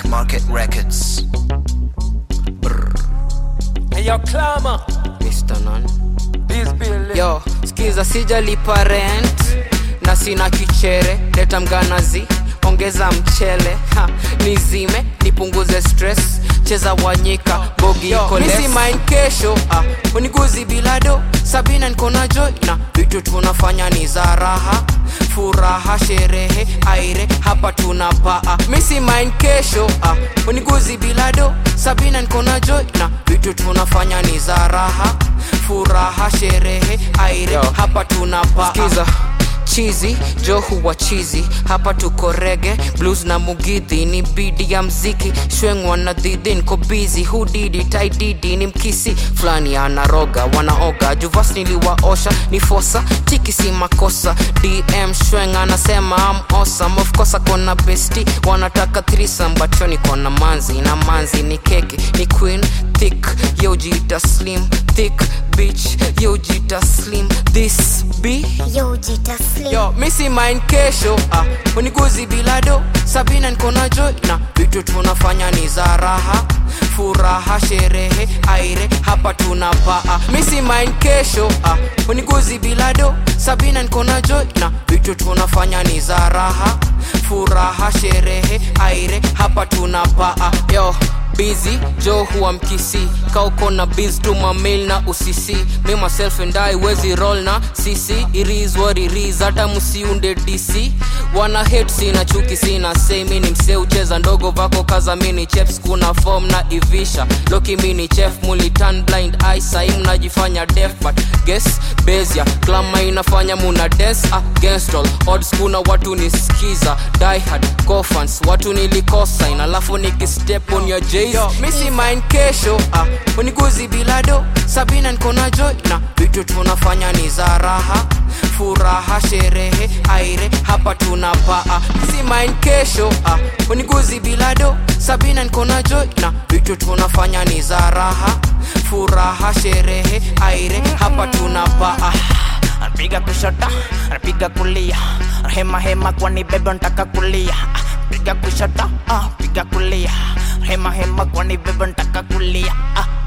Market Records. Hey, yo, Clama. Mr. Nan. This bill. Yo, skiza sijalipa rent na sina kichere, leta mganazi, ongeza mchele ha, nizime nipunguze stress, cheza wanyika bogi iko less. Misi mind kesho ah, uniguzi bilado Sabina niko na joy na vitu tunafanya ni za raha furaha sherehe aire hapa tunapaa misi mind kesho ah, uniguzi bilado Sabina niko na joy na vitu tunafanya ni za raha furaha sherehe aire Yo. hapa tunapaa Skiza chizi jo huwa chizi hapa tuko rege blues na mugidhi ni bidi ya mziki shwengwa na dhidhi niko bizi hudidi taididi ni mkisi fulani anaroga wanaoga juvas niliwaosha ni fosa tiki si makosa dm shweng anasema am awesome of course akona besti wanataka thrisam but yo niko na manzi na manzi ni keki ni queen thick yojita slim thick bitch yojita slim this be Yo, Jita Slim. yo misi mind kesho ah, uniguzi bilado sabina niko na joy na vitu tunafanya ni za raha furaha sherehe aire hapa tunapaa misi mind kesho ah, uniguzi bilado sabina niko na joy na vitu tunafanya ni za raha furaha sherehe aire hapa tunapaa yo busy jo huwa mkisi kauko na biz tuma mail na usisi me myself and I wezi roll na sisi it is what it is hata msiunde dc wana hate sina chuki sina say mi ni msee ucheza ndogo vako kaza mini cheps kuna form na ivisha loki mini chef mulitan blind eye sai mnajifanya def but guess bezia klama inafanya muna dance against all odds kuna watu nisikiza die hard cofans watu nilikosa ina alafu nikistep on your jays misi mind kesho ah, uniguzi bilado sabina niko na joy na vitu tunafanya ni za raha furaha sherehe aire hapa tunapaa misi mind kesho ah, uniguzi bilado sabina niko na joy na vitu tunafanya ni za raha furaha sherehe aire hapa tunapaa anapiga kushoto anapiga kulia hema hema kwani bebe ntaka kulia piga kushoto ah, piga kulia hema hema kwani bebe ntaka kulia ah,